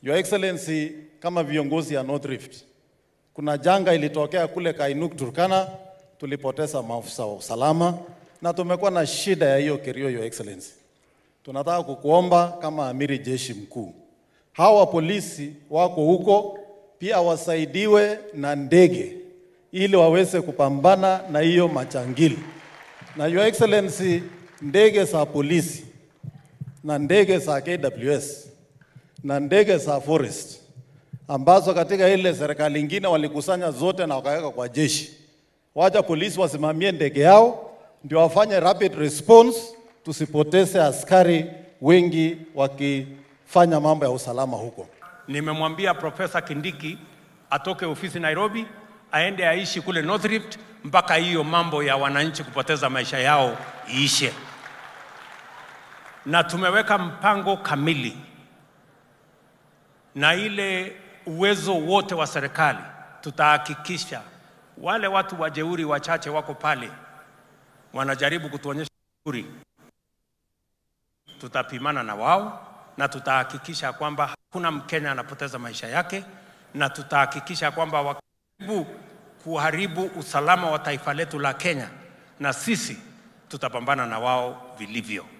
Your Excellency, kama viongozi ya North Rift, kuna janga ilitokea kule Kainuk Turkana, tulipoteza maafisa wa usalama na tumekuwa na shida ya hiyo Kerio, Your Excellency. Tunataka kukuomba kama amiri jeshi mkuu, hawa polisi wako huko pia wasaidiwe na ndege ili waweze kupambana na hiyo machangili. Na Your Excellency, ndege za polisi na ndege za KWS na ndege za forest ambazo katika ile serikali ingine walikusanya zote na wakaweka kwa jeshi. Wacha polisi wasimamie ndege yao ndio wafanye rapid response, tusipoteze askari wengi wakifanya mambo ya usalama huko. Nimemwambia Profesa Kindiki atoke ofisi Nairobi, aende aishi kule North Rift mpaka hiyo mambo ya wananchi kupoteza maisha yao iishe, na tumeweka mpango kamili na ile uwezo wote wa serikali, tutahakikisha wale watu wajeuri wachache wako pale wanajaribu kutuonyesha jeuri, tutapimana na wao na tutahakikisha kwamba hakuna Mkenya anapoteza maisha yake, na tutahakikisha kwamba wakaribu kuharibu usalama wa taifa letu la Kenya, na sisi tutapambana na wao vilivyo.